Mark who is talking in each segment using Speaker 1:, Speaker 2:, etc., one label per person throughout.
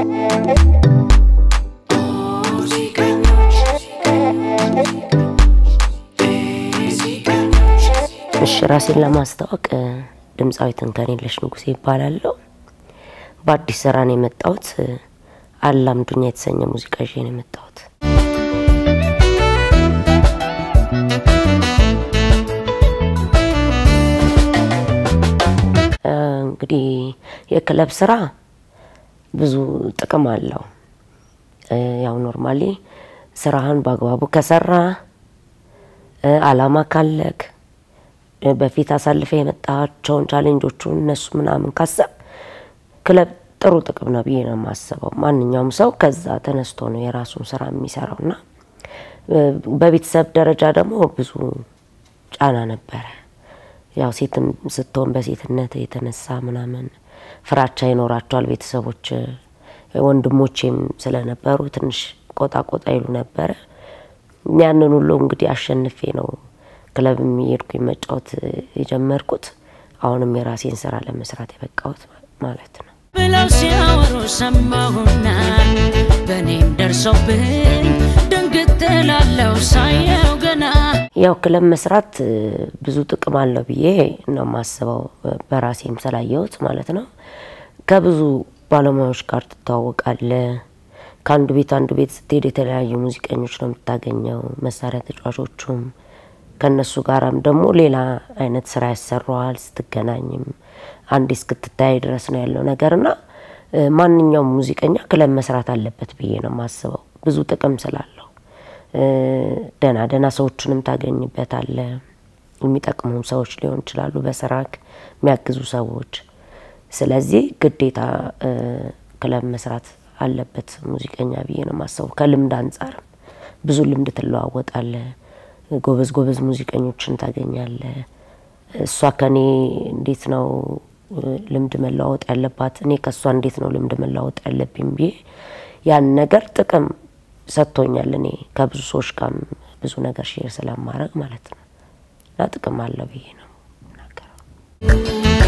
Speaker 1: እሺ ራሴን ለማስታወቅ ድምፃዊት እንከኔለሽ ንጉሴ ይባላለሁ። በአዲስ ስራ ነው የመጣሁት። አላምዱኛ የተሰኘ ሙዚቃ ይዤ ነው የመጣሁት። እንግዲህ የክለብ ስራ ብዙ ጥቅም አለው። ያው ኖርማሊ ስራህን በአግባቡ ከሰራ አላማ ካለክ በፊት አሳልፈ የመጣቸውን ቻሌንጆቹን እነሱ ምናምን ካሰብ ክለብ ጥሩ ጥቅም ነው ብዬ ነው የማስበው። ማንኛውም ሰው ከዛ ተነስቶ ነው የራሱን ስራ የሚሰራው እና በቤተሰብ ደረጃ ደግሞ ብዙ ጫና ነበረ። ያው ሴትም ስትሆን በሴትነት የተነሳ ምናምን ፍራቻ ይኖራቸዋል ቤተሰቦች። ወንድሞቼም ስለነበሩ ትንሽ ቆጣ ቆጣ ይሉ ነበረ። ያንን ሁሉ እንግዲህ አሸንፌ ነው ክለብ የሚሄድኩኝ መጫወት የጀመርኩት። አሁንም የራሴን ስራ ለመስራት የበቃሁት ማለት ነው።
Speaker 2: ብለው ሲያወሩ ሰማሁና በእኔም ደርሶብኝ ድንግጥ እላለሁ ሳየው ገና
Speaker 1: ያው ክለብ መስራት ብዙ ጥቅም አለው ብዬ ነው የማስበው፣ በራሴም ስላየሁት ማለት ነው። ከብዙ ባለሙያዎች ጋር ትተዋወቃለ። ከአንዱ ቤት አንዱ ቤት ስትሄድ የተለያዩ ሙዚቀኞች ነው የምታገኘው፣ መሳሪያ ተጫዋቾቹም ከነሱ ጋራም ደግሞ ሌላ አይነት ስራ ያሰራዋል። ስትገናኝም አንዴ እስክትታይ ድረስ ነው ያለው ነገርና ማንኛውም ሙዚቀኛ ክለብ መስራት አለበት ብዬ ነው የማስበው ብዙ ጥቅም ስላለው ደህና ደህና ሰዎችንም ታገኝበታለ። የሚጠቅሙ ሰዎች ሊሆን ይችላሉ፣ በስራክ የሚያግዙ ሰዎች። ስለዚህ ግዴታ ክለብ መስራት አለበት ሙዚቀኛ ብዬ ነው የማስበው። ከልምድ አንጻርም ብዙ ልምድ ትለዋወጣለ። ጎበዝ ጎበዝ ሙዚቀኞችን ታገኛለ። እሷ ከኔ እንዴት ነው ልምድ መለዋወጥ ያለባት፣ እኔ ከእሷ እንዴት ነው ልምድ መለዋወጥ ያለብኝ ብዬ ያን ነገር ጥቅም ሰጥቶኛል። እኔ ከብዙ ሰዎች ጋር ብዙ ነገር ሼር ስለማድረግ ማለት ነው እና ጥቅም አለው ብዬ ነው ናገረው።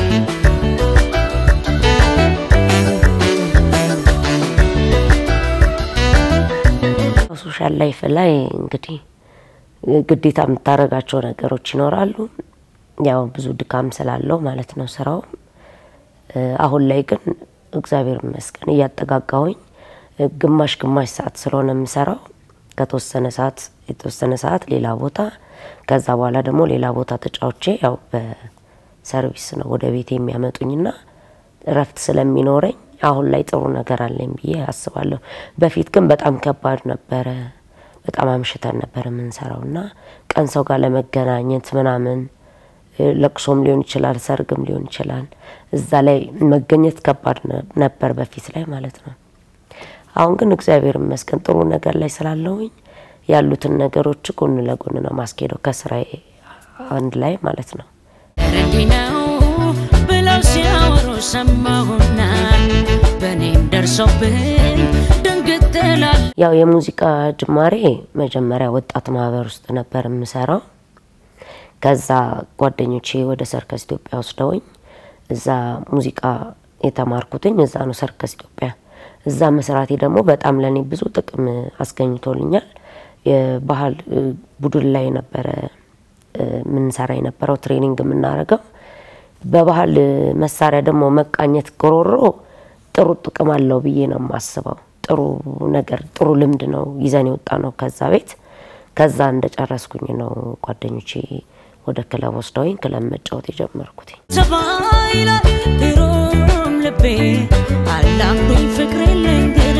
Speaker 1: ሶሻል ላይፍ ላይ እንግዲህ ግዴታ የምታደርጋቸው ነገሮች ይኖራሉ። ያው ብዙ ድካም ስላለው ማለት ነው ስራው። አሁን ላይ ግን እግዚአብሔር ይመስገን እያጠጋጋሁኝ ግማሽ ግማሽ ሰዓት ስለሆነ የምሰራው ከተወሰነ ሰዓት የተወሰነ ሰዓት ሌላ ቦታ ከዛ በኋላ ደግሞ ሌላ ቦታ ተጫውቼ ያው በሰርቪስ ነው ወደ ቤት የሚያመጡኝና እረፍት ስለሚኖረኝ አሁን ላይ ጥሩ ነገር አለኝ ብዬ አስባለሁ። በፊት ግን በጣም ከባድ ነበረ። በጣም አምሽተን ነበር የምንሰራው እና ቀን ሰው ጋር ለመገናኘት ምናምን ለቅሶም ሊሆን ይችላል፣ ሰርግም ሊሆን ይችላል። እዛ ላይ መገኘት ከባድ ነበር በፊት ላይ ማለት ነው። አሁን ግን እግዚአብሔር ይመስገን ጥሩ ነገር ላይ ስላለውኝ ያሉትን ነገሮች ጎን ለጎን ነው ማስኬደው ከስራዬ አንድ ላይ ማለት ነው።
Speaker 2: እንዲህ ነው ብለው ሲያወሩ ሰማሁና በእኔም ደርሶብኝ ድንግጥ እላለሁ
Speaker 1: ያው የሙዚቃ ጅማሬ መጀመሪያ ወጣት ማህበር ውስጥ ነበር የምሰራው። ከዛ ጓደኞቼ ወደ ሰርከስ ኢትዮጵያ ወስደውኝ እዛ ሙዚቃ የተማርኩትኝ እዛ ነው ሰርከስ ኢትዮጵያ። እዛ መስራቴ ደግሞ በጣም ለእኔ ብዙ ጥቅም አስገኝቶልኛል። የባህል ቡድን ላይ ነበረ የምንሰራ የነበረው ትሬኒንግ የምናደርገው። በባህል መሳሪያ ደግሞ መቃኘት ጎሮሮ ጥሩ ጥቅም አለው ብዬ ነው የማስበው። ጥሩ ነገር ጥሩ ልምድ ነው ይዘን የወጣ ነው ከዛ ቤት። ከዛ እንደጨረስኩኝ ነው ጓደኞቼ ወደ ክለብ ወስደውኝ ክለብ መጫወት የጀመርኩት።
Speaker 2: ሰባይ ላይ ድሮም ልቤ አላምዱኝ ፍቅሬ ልንገር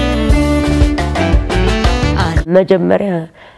Speaker 1: መጀመሪያ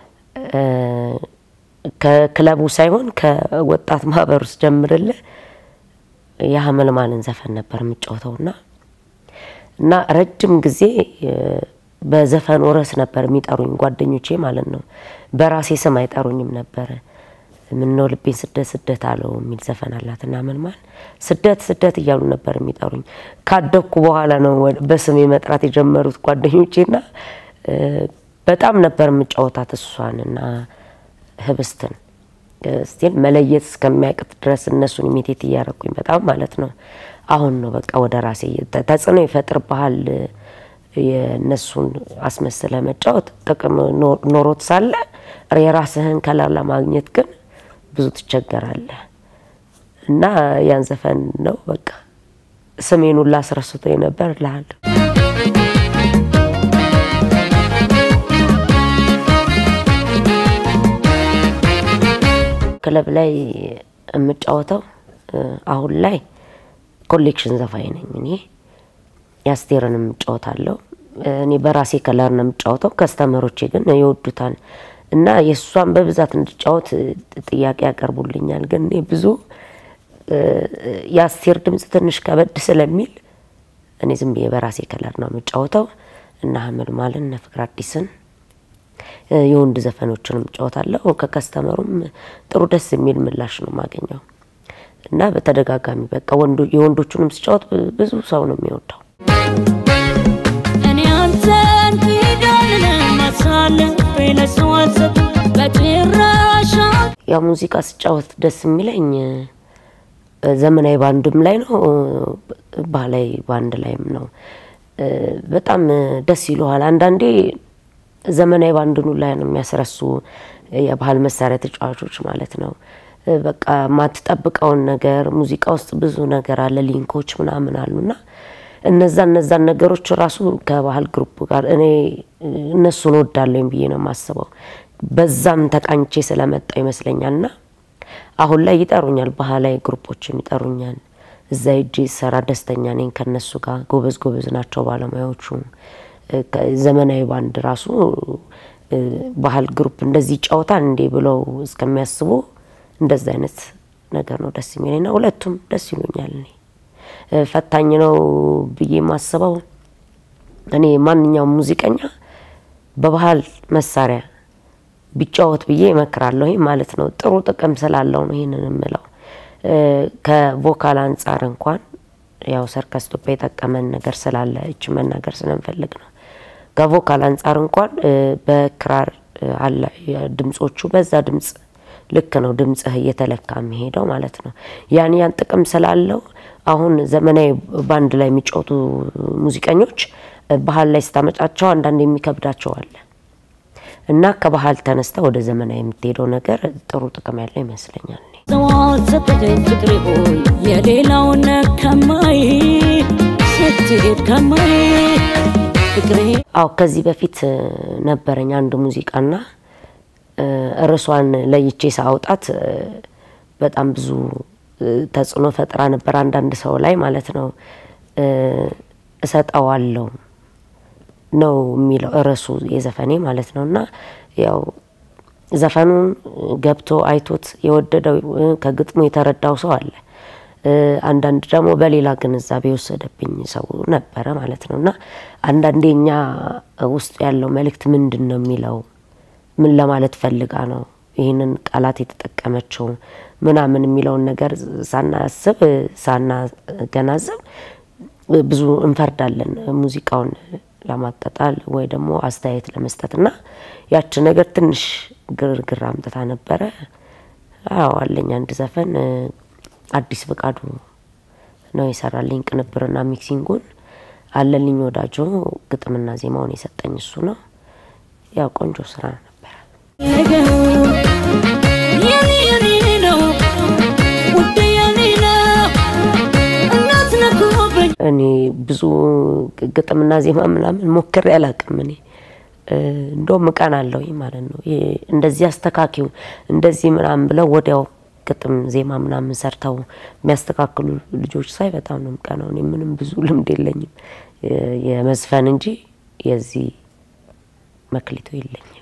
Speaker 1: ከክለቡ ሳይሆን ከወጣት ማህበር ውስጥ ጀምርልህ የሀመልማልን ዘፈን ነበር የምጫወተውና እና ረጅም ጊዜ በዘፈን ርዕስ ነበር የሚጠሩኝ ጓደኞቼ ማለት ነው። በራሴ ስም አይጠሩኝም ነበረ። ምነው ልቤን ስደት ስደት አለው የሚል ዘፈን አላት እና መልማል ስደት ስደት እያሉ ነበር የሚጠሩኝ። ካደግኩ በኋላ ነው በስሜ መጥራት የጀመሩት ጓደኞቼና በጣም ነበር የምጫወታት እሷን እና ህብስትን ስቲል መለየት እስከሚያቅት ድረስ እነሱን ኢሚቴት እያረኩኝ በጣም ማለት ነው። አሁን ነው በቃ ወደ ራሴ ተጽዕኖ ይፈጥርብሃል የእነሱን አስመስለ መጫወት ጥቅም ኖ- ኖሮት ሳለ የራስህን ከለር ለማግኘት ግን ብዙ ትቸገራለህ እና ያን ዘፈን ነው በቃ ስሜን ሁላ አስረስቶ ነበር እልሃለሁ። ክለብ ላይ የምጫወተው እ፣ አሁን ላይ ኮሌክሽን ዘፋኝ ነኝ እኔ የአስቴርን የምጫወታለሁ። እኔ በራሴ ከለር ነው የምጫወተው፣ ከስተመሮቼ ግን ይወዱታል እና የእሷን በብዛት እንድጫወት እ፣ ጥያቄ ያቀርቡልኛል። ግን እኔ ብዙ እ፣ የአስቴር ድምፅ ትንሽ ከበድ ስለሚል እኔ ዝም ብዬ በራሴ ከለር ነው የምጫወተው እና ሀመልማልን እነ ፍቅር አዲስን እ፣ የወንድ ዘፈኖችንም እጫወታለሁ። ከከስተመሩም ጥሩ ደስ የሚል ምላሽ ነው የማገኘው እና በተደጋጋሚ በቃ ወንዶ የወንዶቹንም ስጫወት ብ- ብዙ ሰው ነው የሚወደው።
Speaker 2: እኔ አንተን ኪዳንን ማሳለፍ ለሰው አልሰጥም በጭራሽ
Speaker 1: ያው ሙዚቃ ስጫወት ደስ የሚለኝ እ፣ ዘመናዊ ባንድም ላይ ነው እ፣ ባህላዊ ባንድ ላይም ነው። እ፣ በጣም እ፣ ደስ ይለዋል። አንዳንዴ ዘመናዊ ባንድኑ ላይ ነው የሚያስረሱ የባህል መሳሪያ ተጫዋቾች ማለት ነው። እ፣ በቃ የማትጠብቀውን ነገር ሙዚቃ ውስጥ ብዙ ነገር አለ፣ ሊንኮች ምናምን አሉና እነዛ እነዛን ነገሮች ራሱ ከባህል ግሩፕ ጋር እኔ እ፣ እነሱን ወዳለኝ ብዬ ነው የማስበው። በዛም ተቃኝቼ ስለመጣ ይመስለኛልና አሁን ላይ ይጠሩኛል፣ ባህላዊ ግሩፖችም ይጠሩኛል። እዛ ሄጄ ሰራ ደስተኛ ነኝ ከነሱ ጋር። ጎበዝ ጎበዝ ናቸው ባለሙያዎቹ። እ፣ ከ- ዘመናዊ ባንድ ራሱ እ፣ ባህል ግሩፕ እንደዚህ ይጫወታል እንዴ ብለው እስከሚያስቡ እንደዚ አይነት ነገር ነው ደስ የሚለኝና ሁለቱም ደስ ይሉኛል። እኔ እ፣ ፈታኝ ነው ብዬ የማስበው እኔ ማንኛውም ሙዚቀኛ በባህል መሳሪያ ቢጫወት ብዬ እመክራለሁ ማለት ነው። ጥሩ ጥቅም ስላለው ነው ይህንን የምለው። እ፣ ከቮካል አንጻር እንኳን ያው ሰርከስ ኢትዮጵያ የጠቀመን ነገር ስላለ እች መናገር ስለምፈልግ ነው። ከቮካል አንጻር እንኳን እ፣ በክራር እ፣ አለ ድምጾቹ በዛ ድምጽ ልክ ነው ድምጽህ እየተለካ የሚሄደው ማለት ነው። ያን ያን ጥቅም ስላለው አሁን ዘመናዊ ባንድ ላይ የሚጫወቱ ሙዚቀኞች እ፣ ባህል ላይ ስታመጫቸው አንዳንድ የሚከብዳቸው አለ እና ከባህል ተነስተ ወደ ዘመናዊ የምትሄደው ነገር ጥሩ ጥቅም ያለው ይመስለኛል። እኔ
Speaker 2: ሰው አልሰጥህም ፍቅሬ ሆይ የሌላውን ከማይ ስትሄድ ከማይ ፍቅሬ
Speaker 1: አዎ ከዚህ በፊት እ፣ ነበረኝ አንድ ሙዚቃና እ፣ ርዕሷን ለይቼ ሳውጣት እ፣ በጣም ብዙ እ፣ ተጽዕኖ ፈጥራ ነበር አንዳንድ ሰው ላይ ማለት ነው። እ፣ እሰጠዋለሁ ነው የሚለው ርዕሱ የዘፈኔ ማለት ነው። እና ያው ዘፈኑን ገብቶ አይቶት የወደደው እ፣ ከግጥሙ የተረዳው ሰው አለ። እ፣ አንዳንድ ደግሞ በሌላ ግንዛቤ የወሰደብኝ ሰው ነበረ ማለት ነው። እና አንዳንዴ እኛ ውስጥ ያለው መልእክት ምንድን ነው የሚለው ምን ለማለት ፈልጋ ነው ይህንን ቃላት የተጠቀመችው ምናምን የሚለውን ነገር ሳናስብ ሳናገናዘብ ብዙ እንፈርዳለን ሙዚቃውን ለማጣጣል ወይ ደግሞ አስተያየት ለመስጠት እና ያች ነገር ትንሽ ግርግር አምጥታ ነበረ። አዎ አለኝ አንድ ዘፈን እ፣ አዲስ ፍቃዱ ነው የሰራልኝ ቅንብርና ሚክሲንጉን። አለልኝ ወዳጆ ግጥምና ዜማውን የሰጠኝ እሱ ነው። ያው ቆንጆ ስራ ነበረ።
Speaker 2: ነገሩ የኔ የኔ ነው ውድ የኔ ነው እናት ነኩብኝ
Speaker 1: እኔ ብዙ ግጥምና ዜማ ምናምን ሞክሬ አላውቅም። እኔ እ፣ እንደውም እቀናለሁ ማለት ነው። ይሄ እንደዚህ አስተካኪው እንደዚህ ምናምን ብለው ወዲያው ግጥም ዜማ ምናምን ሰርተው የሚያስተካክሉ ልጆች ሳይ በጣም ነው የምቀናው። እኔ ምንም ብዙ ልምድ የለኝም የ- የመዝፈን እንጂ የዚህ መክሊቱ የለኝም።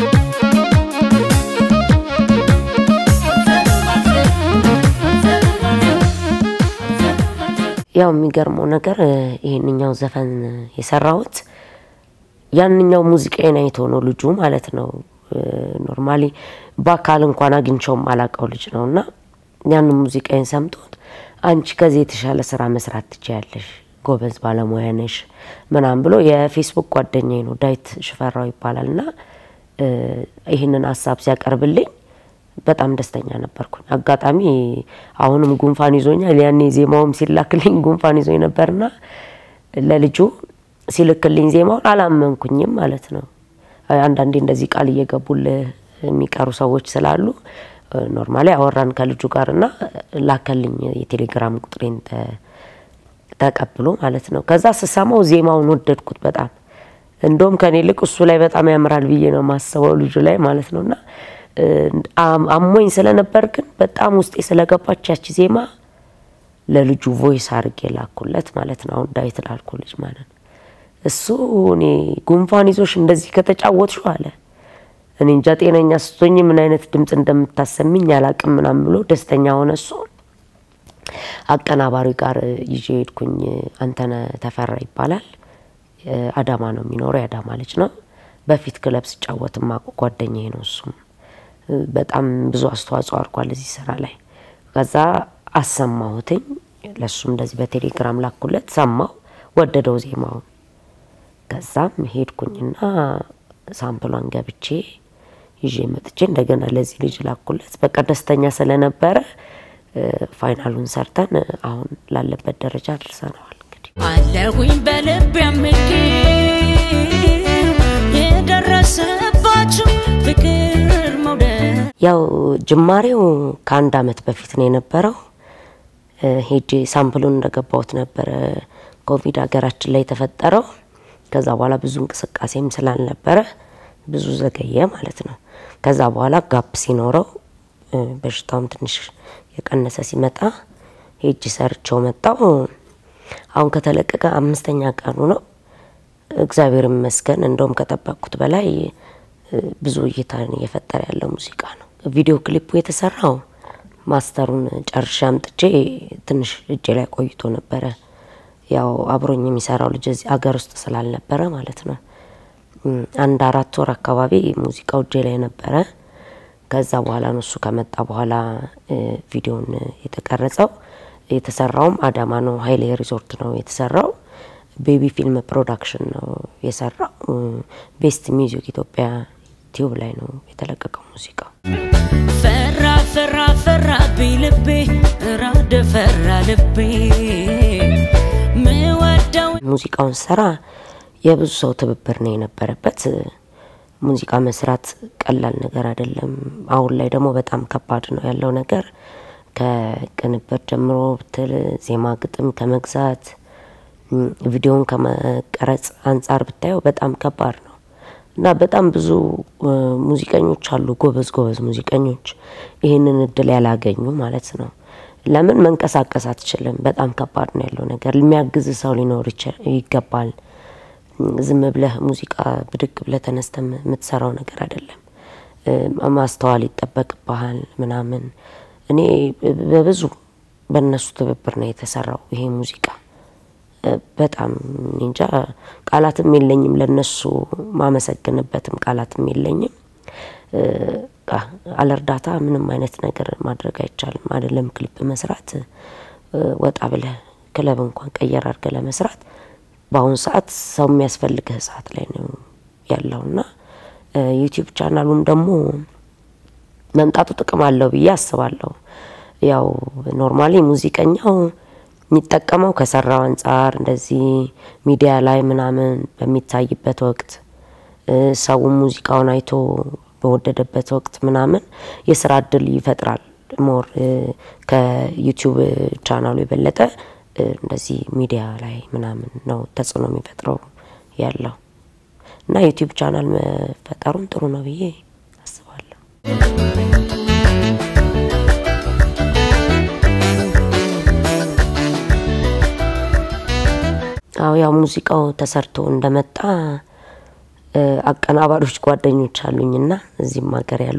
Speaker 1: ያው የሚገርመው ነገር እ፣ ይሄንኛው ዘፈን የሰራሁት ያንኛው ሙዚቃዬን አይቶ ነው ልጁ ማለት ነው። ኖርማሊ በአካል እንኳን አግኝቸውም አላቀው ልጅ ነው እና ያንን ሙዚቃዬን ሰምቶት አንቺ ከዚህ የተሻለ ስራ መስራት ትችያለሽ፣ ጎበዝ ባለሙያ ነሽ ምናምን ብሎ የፌስቡክ ጓደኛዬ ነው ዳዊት ሽፈራው ይባላል እና እ፣ ይህንን ሀሳብ ሲያቀርብልኝ በጣም ደስተኛ ነበርኩኝ። አጋጣሚ አሁንም ጉንፋን ይዞኛል። ያኔ ዜማውም ሲላክልኝ ጉንፋን ይዞኝ ነበርና ለልጁ ሲልክልኝ ዜማውን አላመንኩኝም ማለት ነው። አንዳንዴ እንደዚህ ቃል እየገቡልህ የሚቀሩ ሰዎች ስላሉ ኖርማሊ አወራን ከልጁ ጋር እና ላከልኝ የቴሌግራም ቁጥሬን ተቀብሎ ማለት ነው። ከዛ ስሰማው ዜማውን ወደድኩት በጣም እንደውም ከኔ ይልቅ እሱ ላይ በጣም ያምራል ብዬ ነው የማስበው ልጁ ላይ ማለት ነው። እና አሞኝ ስለነበር ግን በጣም ውስጤ ስለገባች ያቺ ዜማ ለልጁ ቮይስ አድርጌ ላኩለት ማለት ነው። አሁን ዳዊት ላልኩ ልጅ ማለት ነው። እሱ እኔ ጉንፋን ይዞሽ እንደዚህ ከተጫወትሹ አለ እኔ እንጃ ጤነኛ ስትሆኝ ምን አይነት ድምፅ እንደምታሰሚኝ አላቅም ምናምን ብሎ ደስተኛ ሆነ። እሱ አቀናባሪ ጋር ይዤ ሄድኩኝ። አንተነ ተፈራ ይባላል። አዳማ ነው የሚኖረው፣ የአዳማ ልጅ ነው። በፊት ክለብ ስጫወት ማቆ ጓደኛዬ ነው። እሱም በጣም ብዙ አስተዋጽኦ አድርጓል እዚህ ስራ ላይ። ከዛ አሰማሁትኝ ለእሱም እንደዚህ በቴሌግራም ላኩለት፣ ሰማው፣ ወደደው ዜማውን። ከዛም ሄድኩኝና ሳምፕሏን ገብቼ ይዤ መጥቼ እንደገና ለዚህ ልጅ ላኩለት። በቃ ደስተኛ ስለነበረ ፋይናሉን ሰርተን አሁን ላለበት ደረጃ አድርሰነዋል። እንግዲህ
Speaker 2: አለሁኝ በልብ ያምጌ የደረሰባችሁ ፍቅር መውደድ
Speaker 1: ያው ጅማሬው ከአንድ አመት በፊት ነው የነበረው። ሄጄ ሳምፕሉን እንደገባሁት ነበረ ኮቪድ ሀገራችን ላይ የተፈጠረው። ከዛ በኋላ ብዙ እንቅስቃሴም ስላልነበረ ብዙ ዘገየ ማለት ነው። ከዛ በኋላ ጋፕ ሲኖረው በሽታውም ትንሽ የቀነሰ ሲመጣ ሄጅ ሰርቸው መጣው። አሁን ከተለቀቀ አምስተኛ ቀኑ ነው። እግዚአብሔር ይመስገን። እንደውም ከጠበቅኩት በላይ ብዙ እይታን እየፈጠረ ያለው ሙዚቃ ነው። ቪዲዮ ክሊፑ የተሰራው ማስተሩን ጨርሼ አምጥቼ ትንሽ እጄ ላይ ቆይቶ ነበረ። ያው አብሮኝ የሚሰራው ልጅ እዚህ አገር ውስጥ ስላልነበረ ማለት ነው። አንድ አራት ወር አካባቢ ሙዚቃው እጄ ላይ ነበረ። ከዛ በኋላ ነው እሱ ከመጣ በኋላ ቪዲዮን የተቀረጸው። የተሰራውም አዳማ ነው፣ ሀይሌ ሪዞርት ነው የተሰራው። ቤቢ ፊልም ፕሮዳክሽን ነው የሰራው። ቤስት ሚውዚክ ኢትዮጵያ ቲዩብ ላይ ነው የተለቀቀው ሙዚቃው።
Speaker 2: ፈራ ፈራ ፈራ ቢ ልቤ ራደ ፈራ ልቤ ምወደው
Speaker 1: ሙዚቃውን ስራ የብዙ ሰው ትብብር ነው የነበረበት። ሙዚቃ መስራት ቀላል ነገር አይደለም። አሁን ላይ ደግሞ በጣም ከባድ ነው ያለው ነገር ከቅንብር ጀምሮ ብትል ዜማ፣ ግጥም ከመግዛት ቪዲዮን ከመቀረጽ አንጻር ብታየው በጣም ከባድ ነው እና በጣም ብዙ ሙዚቀኞች አሉ፣ ጎበዝ ጎበዝ ሙዚቀኞች ይህንን እድል ያላገኙ ማለት ነው። ለምን መንቀሳቀስ አትችልም? በጣም ከባድ ነው ያለው ነገር። የሚያግዝ ሰው ሊኖር ይገባል። ዝም ብለህ ሙዚቃ ብድግ ብለህ ተነስተ የምትሰራው ነገር አይደለም። ማስተዋል ይጠበቅብሃል ምናምን። እኔ በብዙ በእነሱ ትብብር ነው የተሰራው ይሄ ሙዚቃ። በጣም እንጃ ቃላትም የለኝም ለነሱ ማመሰግንበትም ቃላትም የለኝም። አለ እርዳታ ምንም አይነት ነገር ማድረግ አይቻልም። አይደለም ክሊፕ መስራት ወጣ ብለህ ክለብ እንኳን ቀየር አድርገህ ለመስራት በአሁኑ ሰዓት ሰው የሚያስፈልግህ ሰዓት ላይ ነው ያለውና ዩቲዩብ ቻናሉን ደግሞ መምጣቱ ጥቅም አለው ብዬ አስባለሁ። ያው ኖርማሊ ሙዚቀኛው የሚጠቀመው ከሰራው አንጻር እንደዚህ ሚዲያ ላይ ምናምን በሚታይበት ወቅት ሰው ሙዚቃውን አይቶ በወደደበት ወቅት ምናምን የስራ እድል ይፈጥራል። ሞር ከዩቲዩብ ቻናሉ የበለጠ እንደዚህ ሚዲያ ላይ ምናምን ነው ተጽዕኖ የሚፈጥረው ያለው እና ዩቲዩብ ቻናል መፈጠሩም ጥሩ ነው ብዬ አስባለሁ። አዎ ያው ሙዚቃው ተሰርቶ እንደመጣ አቀናባሪዎች ጓደኞች አሉኝና እዚህም ሀገር ያሉ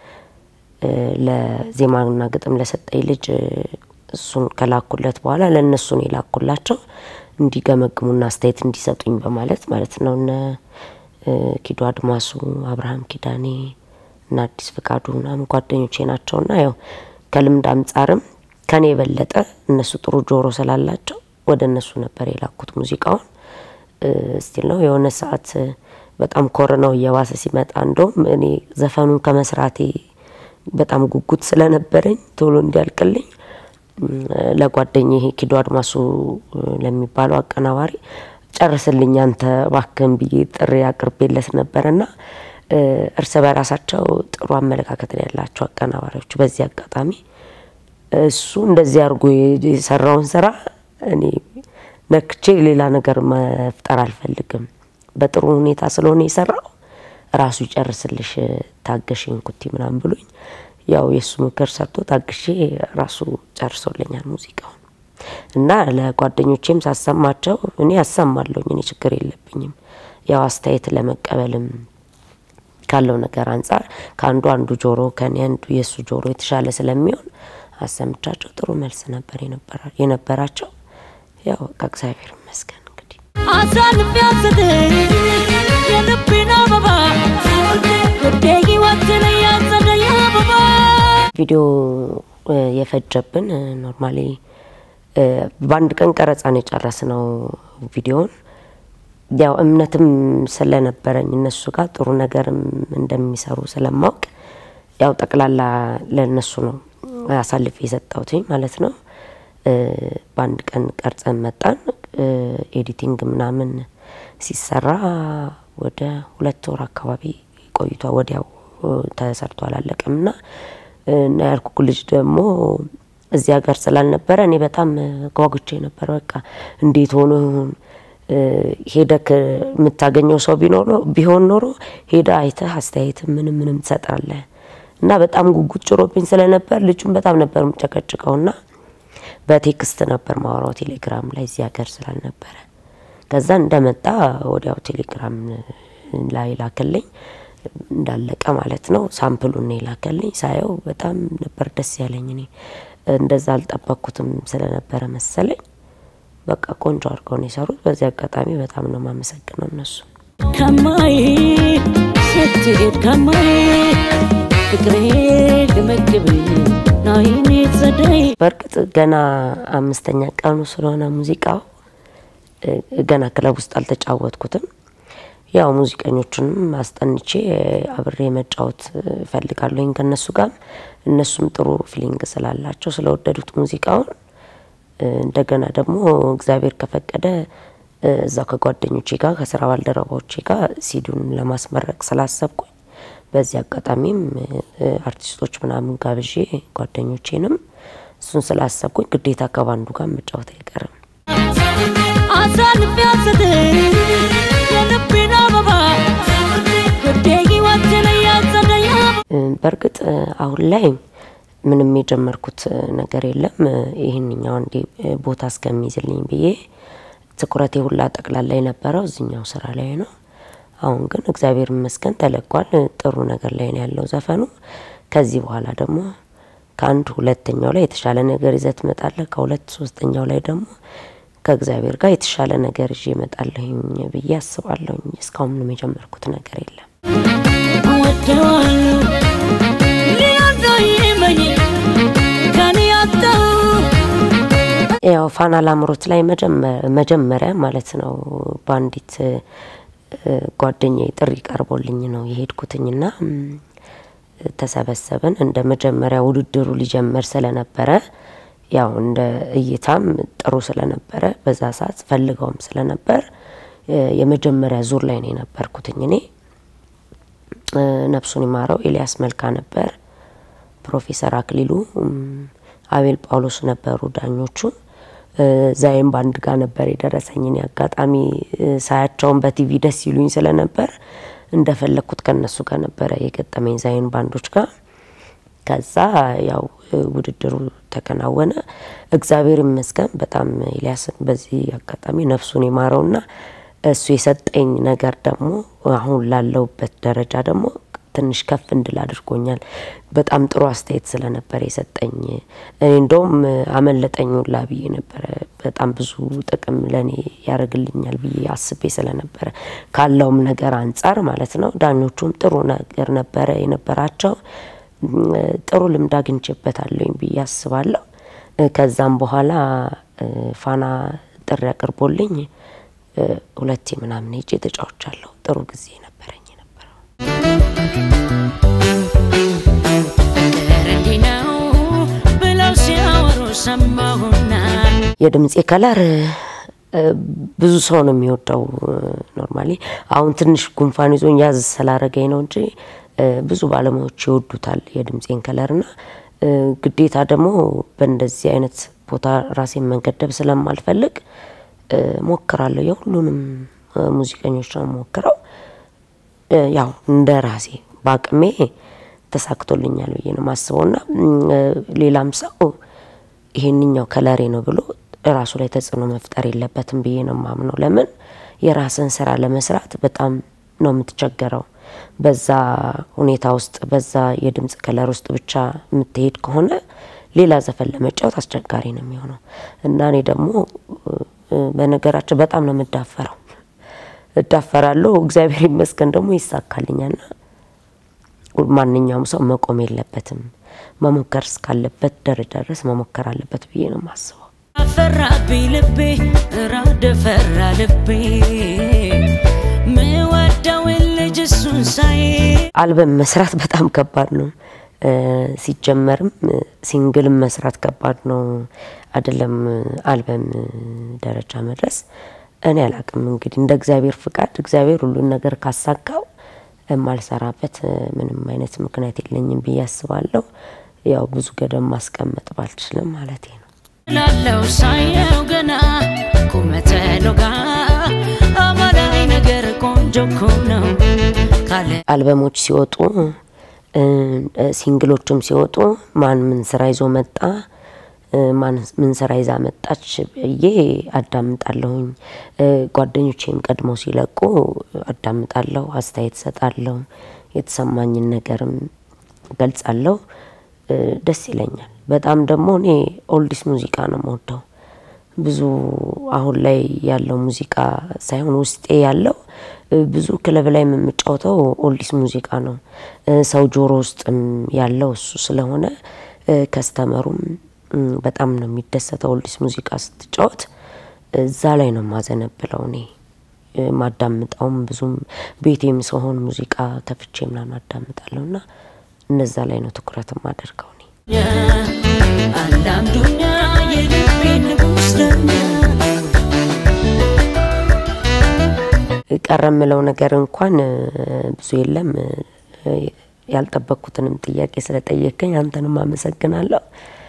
Speaker 1: ለዜማና ግጥም ለሰጠኝ ልጅ እሱን ከላኩለት በኋላ ለእነሱ ነው የላኩላቸው እንዲገመግሙና አስተያየት እንዲሰጡኝ በማለት ማለት ነው። እነ ኪዱ አድማሱ፣ አብርሃም ኪዳኔ እና አዲስ ፍቃዱ ምናምን ጓደኞቼ ናቸውና ያው ከልምድ አንጻርም ከኔ የበለጠ እነሱ ጥሩ ጆሮ ስላላቸው ወደ እነሱ ነበር የላኩት ሙዚቃውን። ስቲል ነው የሆነ ሰዓት በጣም ኮረናው እየባሰ ሲመጣ እንደውም እኔ ዘፈኑን ከመስራቴ በጣም ጉጉት ስለነበረኝ ቶሎ እንዲያልቅልኝ ለጓደኛ ይሄ ኪዶ አድማሱ ለሚባለው አቀናባሪ ጨርስልኝ አንተ እባክህን ብዬ ጥሪ አቅርቤለት ነበርና እርስ በራሳቸው ጥሩ አመለካከት ነው ያላቸው አቀናባሪዎቹ። በዚህ አጋጣሚ እሱ እንደዚህ አድርጎ የሰራውን ስራ እኔ ነክቼ ሌላ ነገር መፍጠር አልፈልግም። በጥሩ ሁኔታ ስለሆነ የሰራው ራሱ ይጨርስልሽ ታገሽኝ ኩቲ ምናምን ብሎኝ ያው የእሱ ምክር ሰርቶ ታግሼ ራሱ ጨርሶልኛል ሙዚቃውን እና ለጓደኞቼም ሳሰማቸው እኔ ያሰማለሁኝ እኔ ችግር የለብኝም። ያው አስተያየት ለመቀበልም ካለው ነገር አንጻር ከአንዱ አንዱ ጆሮ ከኔ አንዱ የእሱ ጆሮ የተሻለ ስለሚሆን አሰምቻቸው ጥሩ መልስ ነበር የነበራቸው። ያው ከእግዚአብሔር ይመስገን እንግዲህ
Speaker 2: አሳልፌ አልሰጥም የልቤን አበባ ውዴ ሕይወትን ያጸደየ አበባ
Speaker 1: ቪዲዮ የፈጀብን ኖርማሊ በአንድ ቀን ቀረጻን የጨረስነው ቪዲዮን ያው እምነትም ስለነበረኝ እነሱ ጋር ጥሩ ነገርም እንደሚሰሩ ስለማውቅ ያው ጠቅላላ ለእነሱ ነው አሳልፌ የሰጠሁትኝ ማለት ነው። በአንድ ቀን ቀርጸን መጣን። ኤዲቲንግ ምናምን ሲሰራ ወደ ሁለት ወር አካባቢ ቆይቷ ወዲያው ተሰርቶ አላለቀም እና እና ያልኩ ልጅ ደግሞ እዚህ ሀገር ስላልነበረ እኔ በጣም ጓጉቼ ነበር። በቃ እንዴት ሆኖ ይሁን ሄደክ የምታገኘው ሰው ቢኖር ቢሆን ኖሮ ሄደ አይተህ አስተያየት ምንም ምንም ትሰጣለህ እና በጣም ጉጉት ጭሮብኝ ስለነበር ልጁን በጣም ነበር የምጨቀጭቀውና በቴክስት ነበር ማውራው ቴሌግራም ላይ እዚህ ሀገር ስላልነበረ። ከዛ እንደመጣ ወዲያው ቴሌግራም ላይ ላክልኝ እንዳለቀ ማለት ነው። ሳምፕሉን ነው የላከልኝ። ሳየው በጣም ነበር ደስ ያለኝ። እኔ እንደዛ አልጠበቅኩትም ስለነበረ መሰለኝ። በቃ ቆንጆ አድርገው ነው የሰሩት። በዚህ አጋጣሚ በጣም ነው የማመሰግነው እነሱ።
Speaker 2: ከማይ ስትሄድ ከማይ ፍቅሬ ግመግብ ናይኔ ጸደይ
Speaker 1: በእርግጥ ገና አምስተኛ ቀኑ ስለሆነ ሙዚቃው ገና ክለብ ውስጥ አልተጫወትኩትም። ያው ሙዚቀኞቹንም አስጠንቼ አብሬ መጫወት እፈልጋለሁኝ ከእነሱ ጋር። እነሱም ጥሩ ፊሊንግ ስላላቸው ስለወደዱት ሙዚቃውን እንደገና ደግሞ እግዚአብሔር ከፈቀደ እዛው ከጓደኞቼ ጋር ከስራ ባልደረባዎቼ ጋር ሲዲውን ለማስመረቅ ስላሰብኩኝ በዚህ አጋጣሚም አርቲስቶች ምናምን ጋብዤ ጓደኞቼንም እሱን ስላሰብኩኝ ግዴታ ከባንዱ ጋር መጫወት አይቀርም።
Speaker 2: አሳልፌ አልሰጥም የልቤን አበባ ውዴ ሕይወትን ያጸደየ አበባ
Speaker 1: በእርግጥ አሁን ላይ ምንም የጀመርኩት ነገር የለም። ይህንኛው እንዲ ቦታ እስከሚይዝልኝ ብዬ ትኩረቴ ሁላ ጠቅላላ የነበረው እዚኛው ስራ ላይ ነው። አሁን ግን እግዚአብሔር ይመስገን ተለቋል። ጥሩ ነገር ላይ ነው ያለው ዘፈኑ። ከዚህ በኋላ ደግሞ ከአንድ ሁለተኛው ላይ የተሻለ ነገር ይዘህ ትመጣለህ። ከሁለት ሶስተኛው ላይ ደግሞ ከእግዚአብሔር ጋር የተሻለ ነገር ይዤ እመጣለሁኝ ብዬ አስባለሁኝ። እስካሁን ምንም የጀመርኩት ነገር የለም።
Speaker 2: እወደዋለሁ ሊወደው ይመኝ ከኔ ያጣው
Speaker 1: ያው ፋና ላምሮት ላይ መጀመሪያ ማለት ነው በአንዲት ጓደኛዬ ጥሪ ቀርቦልኝ ነው የሄድኩትኝና ተሰበሰብን። እንደ መጀመሪያ ውድድሩ ሊጀመር ስለነበረ ያው እንደ እይታም ጥሩ ስለነበረ በዛ ሰዓት ፈልገውም ስለነበር የመጀመሪያ ዙር ላይ ነው የነበርኩትኝ እኔ። ነፍሱን ይማረው ኤልያስ መልካ ነበር፣ ፕሮፌሰር አክሊሉ፣ አቤል ጳውሎስ ነበሩ ዳኞቹ። ዛይም በአንድ ጋር ነበር የደረሰኝ። እኔ አጋጣሚ ሳያቸውን በቲቪ ደስ ይሉኝ ስለነበር እንደፈለግኩት ከነሱ ጋር ነበረ የገጠመኝ ዛይን ባንዶች ጋር። ከዛ ያው ውድድሩ ተከናወነ። እግዚአብሔር ይመስገን በጣም ኤልያስን በዚህ አጋጣሚ ነፍሱን የማረውና እሱ የሰጠኝ ነገር ደግሞ አሁን ላለሁበት ደረጃ ደግሞ ትንሽ ከፍ እንድል አድርጎኛል። በጣም ጥሩ አስተያየት ስለነበረ የሰጠኝ እኔ እንደውም አመለጠኝ ሁላ ብዬ ነበረ። በጣም ብዙ ጥቅም ለእኔ ያደርግልኛል ብዬ አስቤ ስለነበረ ካለውም ነገር አንጻር ማለት ነው። ዳኞቹም ጥሩ ነገር ነበረ የነበራቸው። ጥሩ ልምድ አግኝቼበታለሁኝ ብዬ አስባለሁ። ከዛም በኋላ ፋና ጥሪ አቅርቦልኝ ሁለቴ ምናምን ሄጄ ተጫውቻለሁ። ጥሩ ጊዜ ነበረኝ የነበረው።
Speaker 2: ፍቅር እንዲህ ነው ብለው ሲያወሩ ሰማሁና
Speaker 1: የድምፄ ከለር ብዙ ሰው ነው የሚወደው። ኖርማሊ አሁን ትንሽ ጉንፋን ይዞኝ ያዝ ስላረገኝ ነው እንጂ ብዙ ባለሙያዎች ይወዱታል የድምፄን ከለርና ግዴታ ደግሞ በእንደዚህ አይነት ቦታ ራሴን መንገደብ ስለማልፈልግ ሞክራለሁ። የሁሉንም ሙዚቀኞች ነው ሞክረው ያው እንደ ራሴ በአቅሜ ተሳክቶልኛል ብዬ ነው ማስበው እና ሌላም ሰው ይሄንኛው ከለሬ ነው ብሎ ራሱ ላይ ተጽዕኖ መፍጠር የለበትም ብዬ ነው ማምነው። ለምን የራስን ስራ ለመስራት በጣም ነው የምትቸገረው። በዛ ሁኔታ ውስጥ በዛ የድምፅ ከለር ውስጥ ብቻ የምትሄድ ከሆነ ሌላ ዘፈን ለመጫወት አስቸጋሪ ነው የሚሆነው እና እኔ ደግሞ በነገራቸው በጣም ነው የምዳፈረው እዳፈራለሁ። እግዚአብሔር ይመስገን ደግሞ ይሳካልኛልና ማንኛውም ሰው መቆም የለበትም መሞከር እስካለበት ደረጃ ድረስ መሞከር አለበት ብዬ ነው የማስበው።
Speaker 2: አፈራብኝ ልቤ ራደ ፈራ ልቤ ምወደውን ልጅ እሱን ሳይ
Speaker 1: አልበም መስራት በጣም ከባድ ነው። ሲጀመርም ሲንግልም መስራት ከባድ ነው አይደለም አልበም ደረጃ መድረስ። እኔ አላቅም እንግዲህ እንደ እግዚአብሔር ፍቃድ እግዚአብሔር ሁሉን ነገር ካሳካው የማልሰራበት ምንም አይነት ምክንያት የለኝም ብዬ አስባለሁ። ያው ብዙ ገደብ ማስቀመጥ ባልችልም ማለት ነው።
Speaker 2: ላለው ሳየው ገና ቁመተ ሎጋ አማላይ ነገር ቆንጆ እኮ ነው ካለ
Speaker 1: አልበሞች ሲወጡ ሲንግሎችም ሲወጡ ማን ምን ስራ ይዞ መጣ፣ ማን ምን ስራ ይዛ መጣች ብዬ አዳምጣለሁኝ። ጓደኞቼም ቀድመው ሲለቁ አዳምጣለሁ፣ አስተያየት ሰጣለሁ፣ የተሰማኝን ነገርም ገልጻለሁ። ደስ ይለኛል። በጣም ደግሞ እኔ ኦልዲስ ሙዚቃ ነው የምወደው። ብዙ አሁን ላይ ያለው ሙዚቃ ሳይሆን ውስጤ ያለው ብዙ ክለብ ላይ የምጫወተው ኦልዲስ ሙዚቃ ነው። ሰው ጆሮ ውስጥም ያለው እሱ ስለሆነ ከስተመሩም በጣም ነው የሚደሰተው። ኦልዲስ ሙዚቃ ስትጫወት እዛ ላይ ነው ማዘነብለው እኔ ማዳምጣውም ብዙም ቤቴም ስሆን ሙዚቃ ከፍቼ ምናምን አዳምጣለሁ እና እነዛ ላይ ነው ትኩረት የማደርገው እኔ።
Speaker 2: አንዳንዱኛ የልቤ ንጉስ ደኛ
Speaker 1: ቀረ የምለው ነገር እንኳን ብዙ የለም። ያልጠበቅኩትንም ጥያቄ ስለጠየቀኝ አንተንም አመሰግናለሁ።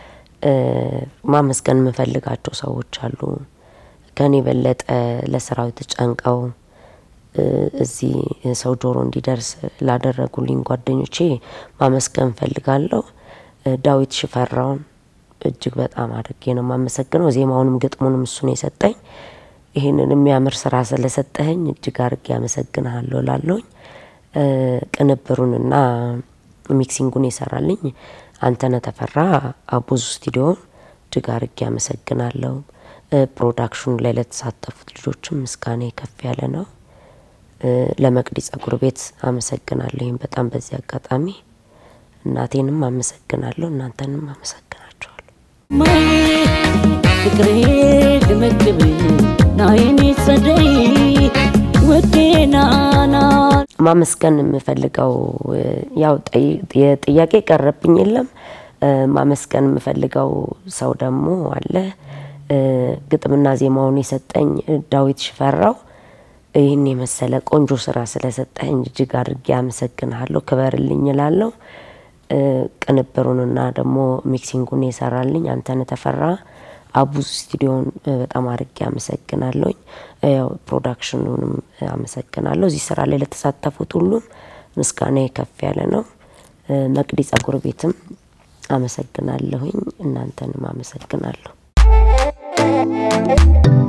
Speaker 1: ማመስገን የምፈልጋቸው ሰዎች አሉ ከኔ የበለጠ ለስራው ተጨንቀው እዚህ ሰው ጆሮ እንዲደርስ ላደረጉልኝ ጓደኞቼ ማመስገን እፈልጋለሁ። ዳዊት ሽፈራውን እጅግ በጣም አድርጌ ነው የማመሰግነው። ዜማውንም ግጥሙንም እሱ ነው የሰጠኝ። ይህንን የሚያምር ስራ ስለሰጠኸኝ እጅግ አድርጌ አመሰግንሃለሁ ላለሁኝ። ቅንብሩንና ሚክሲንጉን የሰራልኝ አንተነህ ተፈራ አቦዙ ስቱዲዮን እጅግ አድርጌ አመሰግናለሁ። ፕሮዳክሽኑ ላይ ለተሳተፉት ልጆችም ምስጋና ከፍ ያለ ነው። ለመቅዲ ጸጉር ቤት አመሰግናለሁ። ይህም በጣም በዚህ አጋጣሚ እናቴንም አመሰግናለሁ። እናንተንም አመሰግናቸዋለሁ።
Speaker 2: ማይ ፍቅሬ ልመግብ ናይኔ ጸደይ ውዴ ናና
Speaker 1: ማመስገን የምፈልገው ያው የጥያቄ ቀረብኝ የለም። ማመስገን የምፈልገው ሰው ደግሞ አለ። ግጥምና ዜማውን የሰጠኝ ዳዊት ሽፈራው ይህን የመሰለ ቆንጆ ስራ ስለሰጠኝ እጅግ አድርጌ አመሰግንሃለሁ፣ ክበርልኝ እላለሁ። ቅንብሩንና ደግሞ ሚክሲንጉን የሰራልኝ አንተነህ ተፈራ አቡዝ ስቱዲዮን በጣም አድርጌ አመሰግናለሁኝ። ያው ፕሮዳክሽኑንም አመሰግናለሁ። እዚህ ስራ ላይ ለተሳተፉት ሁሉም ምስጋና ከፍ ያለ ነው። መቅዲ ጸጉር ቤትም አመሰግናለሁኝ። እናንተንም አመሰግናለሁ።